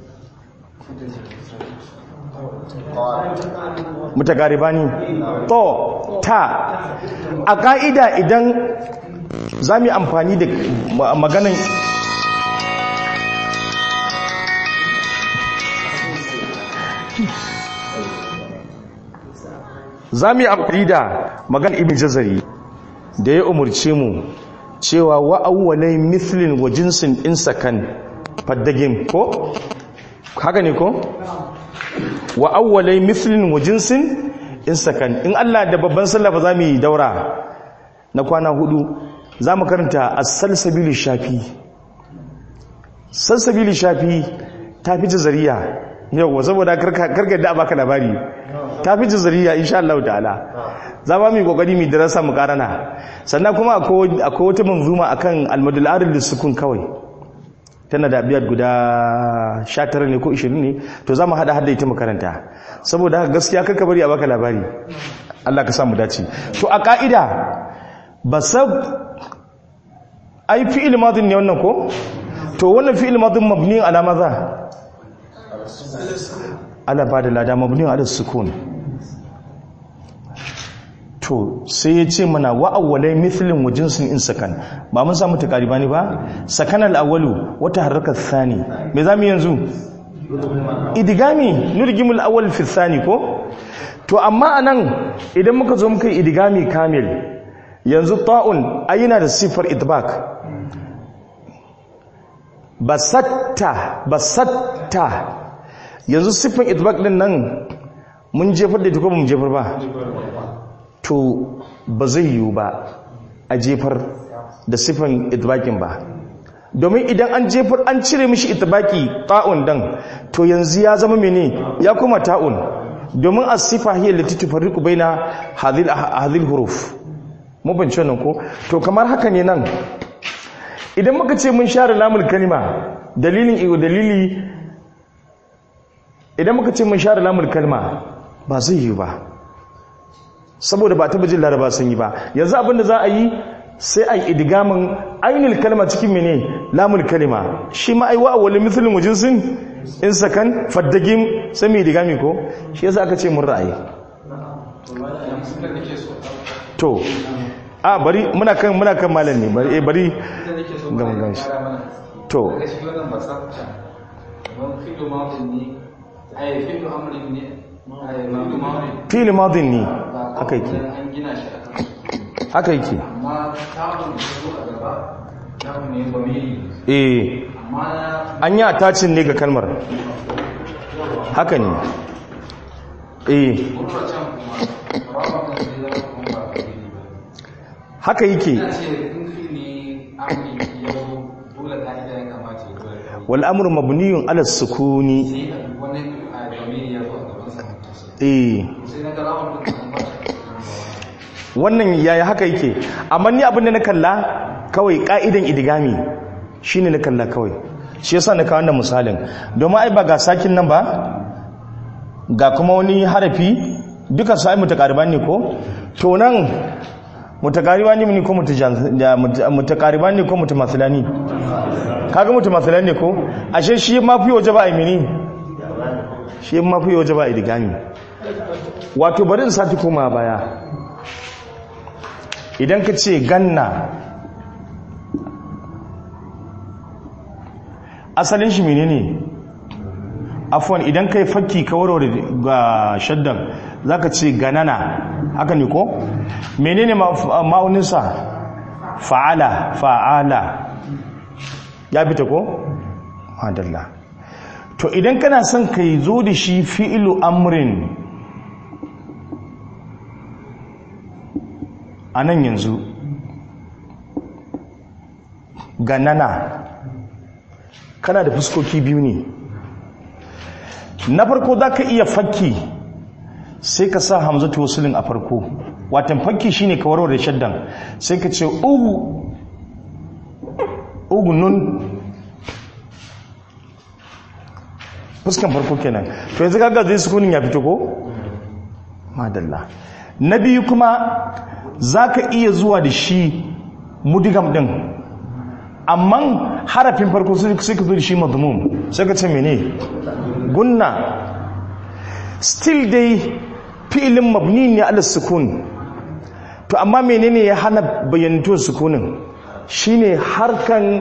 mutakariba ne to ta a ka'ida idan za mu yi amfani da ma- maganan za mu yi amfani da maganan ibn jazari da ya umarce mu cewa wa'awwalai mithlin wa jinsin insakan faddagin ko haka ne ko wa'awwalai mithlin wa jinsin insakan in Allah da babban sallah ba za mu yi daura na kwana hudu za mu karanta as-salsabil shafi salsabil shafi ta fi jazariya yau saboda karkar da baka labari ta fi jazariya insha Allah ta'ala za ba mu yi kokari mu darasa mu karana sannan kuma akwai akwai wata manzuma akan al-madul aril sukun kawai tana da biyar guda 19 ne ko 20 ne to za mu hada hada ita makaranta saboda haka gaskiya karka bari a baka labari Allah ka sa mu dace to a ka'ida basat ai fi'il madin ne wannan ko to wannan fi'il madin mabni ala maza ala ba da lada mabni ala sukun to sai ya ce mana wa awwalai mithlin wa jinsin in sakan ba mun samu takariba ne ba sakan al-awwalu wata harkar thani me zamu yanzu idigami nurgimul awwal fi thani ko to amma anan idan muka zo muka yi idigami kamil yanzu ta'un ayina da sifar idbak basatta basatta yanzu sifar idbak din nan mun jefar da ita ko ba mun jefar ba to ba zai yiwu ba a jefar da sifan idbakin ba domin idan an jefar an cire mishi itibaki ta'un dan to yanzu ya zama mene ya kuma ta'un domin as-sifa hiya allati tufarriqu baina hadhil hadhil huruf mu bance nan ko to kamar haka ne nan idan muka ce mun share lamul kalima dalilin iyo dalili idan muka ce mun share lamul kalima ba zai yi ba saboda ba taba jin laraba sun yi ba yanzu abinda za a yi sai a yi idigamin ainihin kalma cikin mene lamul kalima shi ma aiwa a wali mithlin wajinsin in sakan faddagin sai mai idigami ko shi yasa aka ce mun ra'ayi to a bari muna kan muna kan malam ne bari eh bari ga mun ganshi to daga shi wannan ba sa kusa don fito mawdin ne ai fito amrin ne ai fito mawdin fili madin ne ba haka yake an gina shi akan haka yake amma tabun da zo a gaba tabun ne bamiri eh amma an yi attachin ne ga kalmar haka ne eh gurbar can kuma rawa kan zai zama kuma ba bamiri ba haka yake ina ce in fi ne amri ya zo dole ka'ida ya kamata ya zo da kawai wal amru mabniyun ala sukuni sai a duk wani a bamiri ya zo a gaban sa mutum eh sai na ga rawan duk an ba shi wannan yaya haka yake amma ni abin da na kalla kawai ka'idan idigami shine na kalla kawai shi yasa na kawo wannan misalin domin ai ba ga sakin nan ba ga kuma wani harafi duka su ai mutakariban ne ko to nan mutakariban ne ko mutajan- da mut- mutakariban ne ko mutamathilani kaga mutamathilani ne ko ashe shi ma fi waje ba a mini shi ma fi waje ba a idigami wato bari in sati koma baya idan ka ce ganna asalin shi menene afwan idan kai fakki ka warware ga shaddan zaka ce ganana haka ne ko menene ma- ma'auninsa fa'ala fa'ala ya fita ko madalla to idan kana son kai zo da shi fi'ilu amrin a nan yanzu ganana kana da fuskoki biyu ne na farko za ka iya fakki sai ka sa hamzatu wasulin a farko watan fakki shine ka warware shaddan sai ka ce ugu ugu nun fuskan farko kenan to yanzu kaga zai sukunin ya fito ko madalla na biyu kuma za ka iya zuwa da shi mudigam din amma harafin farko sai ka zo da shi mazmum sai ka ce mene gunna still dai fi'ilin mabni ne ala sukun to amma menene ya hana bayyantuwar sukunin shine harkan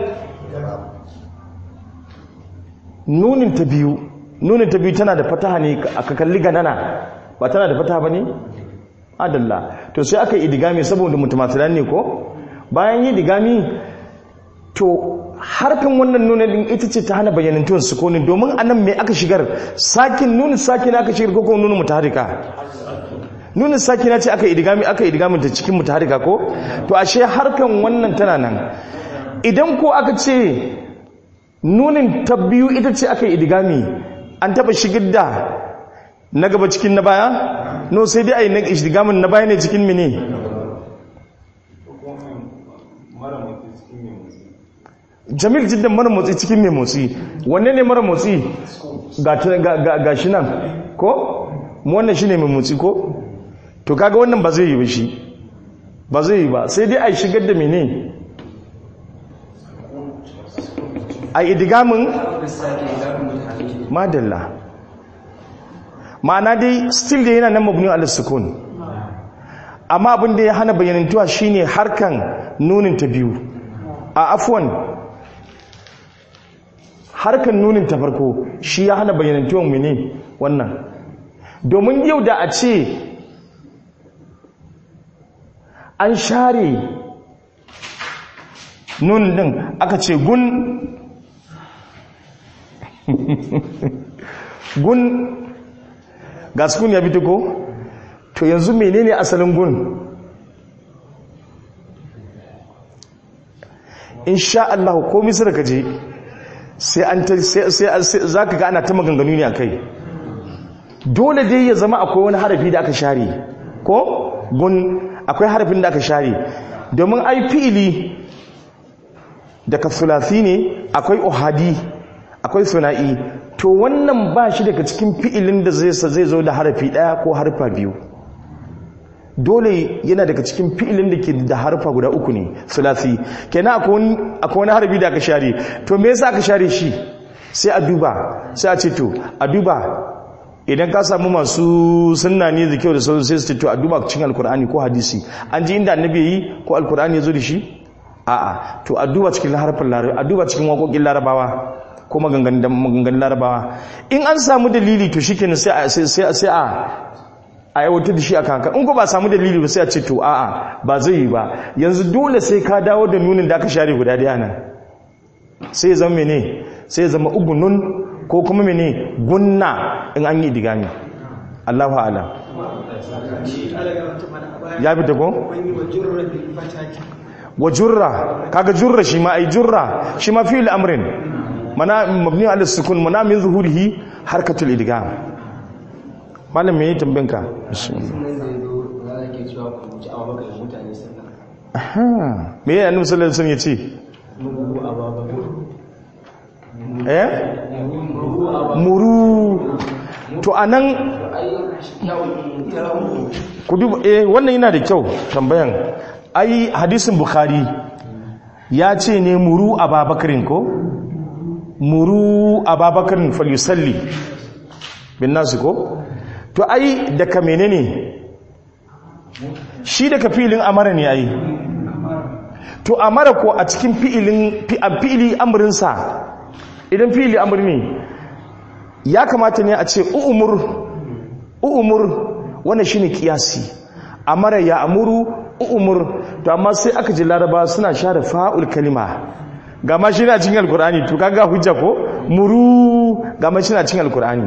nunin ta biyu nunin ta biyu tana da fataha ne aka kalli ganana ba tana da fataha ba ne adalla to sai aka yi idigami saboda mutumatilan ne ko bayan yi idigami to harkan wannan nuna din ita ce ta hana bayyanantuwan sukunin domin anan mai aka shigar sakin nunin sakin aka shigar ko kuma nunin mutaharika nunin sakina ce aka idigami aka idigami ta cikin mutaharika ko to ashe harkan wannan tana nan idan ko aka ce nunin ta biyu ita ce aka idigami an taba shigar da na gaba cikin na baya no sai dai a yi na idigamin na baya ne cikin mene jamil jiddan mara motsi cikin mai motsi wanne ne mara motsi ga ta- ga- ga ga shi nan ko mu wannan shi ne mai motsi ko to kaga wannan ba zai yi ba shi ba zai yi ba sai dai a shigar da mene a idigamin madalla ma'ana dai still da yana nan mabni ala sukun amma abin da ya hana bayyanantuwa shine harkan nunin ta biyu a afwan harkan nunin ta farko shi ya hana bayyanantuwan mene wannan domin yau da a ce an share nun din aka ce gun gun ga sukun ya fito ko to yanzu menene asalin gun insha Allah ko misir ka je sai an ta sai za ka ga ana ta maganganu ne a kai dole dai ya zama akwai wani harafi da aka share ko gun akwai harafin da aka share domin ai fi'ili daga sulasi ne akwai ohadi akwai suna'i to wannan ba shi daga cikin fi'ilin da zai zo da harafi daya ko harfa biyu dole yana daga cikin fi'ilin da ke da harfa guda uku ne sulasi kenan akwai wani harfi da aka share to me yasa aka share shi sai a duba sai a ce to a duba idan ka samu masu sunna ne da kyau da sauran sai su ce to a duba cikin alkur'ani ko hadisi an ji inda annabi yi ko alkur'ani ya zo da shi a'a to a duba cikin harfin larabawa a duba cikin waƙoƙin larabawa ko maganganun larabawa in an samu dalili to shi kenan sai a a aiwatar da shi a kanka in ko ba samu dalili ba sai a ce to a'a ba zai yi ba yanzu dole sai ka dawo da nunin da aka share guda daya nan sai ya zama mene sai ya zama ugunun ko kuma mene gunna in an yi digami Allahu a'lam ya bi ta ko wa jurra kaga jurra shi ma ai jurra shi ma fi'il amrin mana mabni ala sukun mana min zuhurihi harkatul idgham malam me tambayin ka aha me ya annabi sallallahu alaihi wasallam yace eh muru to anan ku duba eh wannan yana da kyau tambayan ai hadisin bukhari ya ce ne muru ababakarin ko muru ababakarin falusalli bin nasu ko to ai daga menene shi daga filin amara ne ai to amara ko a cikin fi'ilin fi'ili amurinsa idan fi'ili amuri ne ya kamata ne a ce u'umur u'umur wannan shine kiyasi amara ya amuru u'umur to amma sai aka ji laraba suna share fa'ul kalima ga ma shi na cikin alkur'ani to kaga hujja ko muru ga ma shi na cikin alkur'ani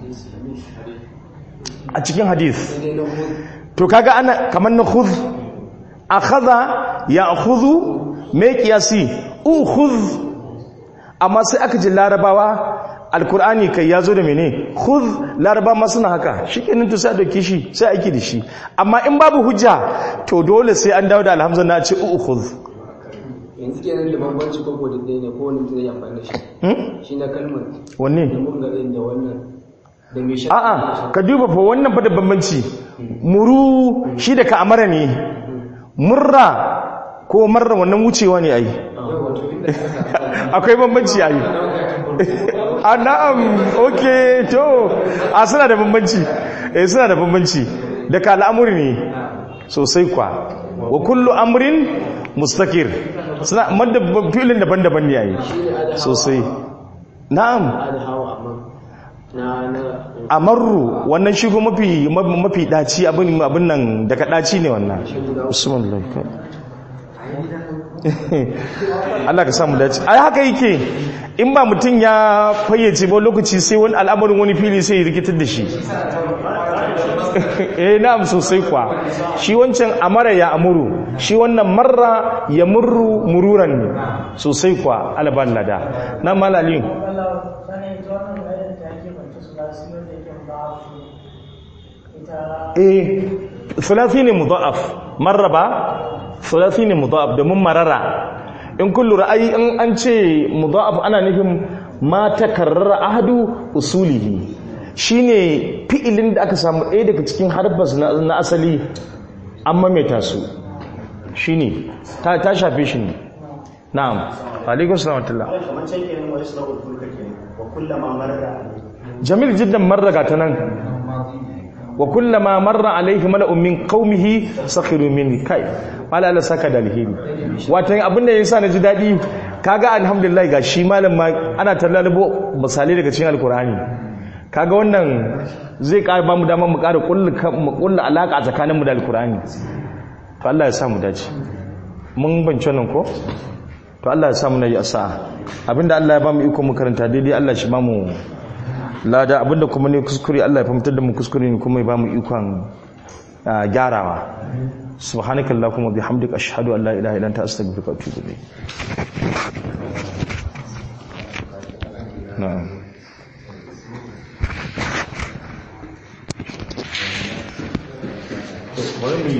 a cikin hadith to kaga ana kamar na khudh akhadha ya'khudhu me qiyasi ukhudh amma sai aka ji larabawa alkur'ani kai yazo da mene khudh laraba ma suna haka shikenan to sai a dauke shi sai aiki da shi amma in babu hujja to dole sai an dawo da alhamza na ce ukhudh yanzu kenan da bambanci ko ko dai ne ko wani mutum zai amfani da shi shi na kalmar wanne da mun garin da wannan da mai shi a'a ka duba fa wannan fa da bambanci muru shi da ka amara ne murra ko marra wannan wucewa ne ai akwai bambanci ai a na'am okay to a suna da bambanci eh suna da bambanci da ka al'amuri ne sosai kwa wa kullu amrin mustakir suna madda filin daban-daban ne yayi sosai na'am da hawa amma na na amarru wannan shigo mafi mafi daci abin abin nan daga daci ne wannan usman laikai Allah ka samu dace ai haka yake in ba mutum ya fayyace ba lokaci sai wani al'amarin wani fili sai ya rikitar da shi eh na'am sosai kwa shi wancan amara ya amuru shi wannan marra ya murru mururan ne sosai kwa alban lada na malalin eh thulathi ne mudha'af marra ba thulathi ne mudha'af domin marara in kullu ra'ayi in an ce mudha'af ana nufin ma takarrara ahadu usulihi shine fi'ilin da aka samu ɗaya daga cikin harfas na asali an mamaita su shine ta ta shafe shi ne na'am alaikum salam wa rahmatullah kamar can kenan wa yasra'ul fulka kenan wa kullama marra alayhi jamil jiddan marraga ta nan wa kullama marra alaihi mala'un min qaumihi sakhiru minni kai mala Allah saka da alheri wato abin da yasa na ji dadi kaga alhamdulillah ga shi malam ma ana tallabo misalai daga cikin alkur'ani kaga wannan zai ƙara ba mu damar mu ƙara mu ƙulla alaƙa tsakanin mu da alkur'ani to Allah ya sa mu dace mun bance nan ko to Allah ya sa mu nayi asa abinda Allah ya ba mu iko mu karanta daidai Allah shi ba mu lada abinda kuma ne kuskure Allah ya fahimtar da mu kuskure ne kuma ya ba mu ikon gyarawa subhanakallahumma bihamdika ashhadu an la ilaha illa anta astaghfiruka wa atubu ilayk na'am bari mu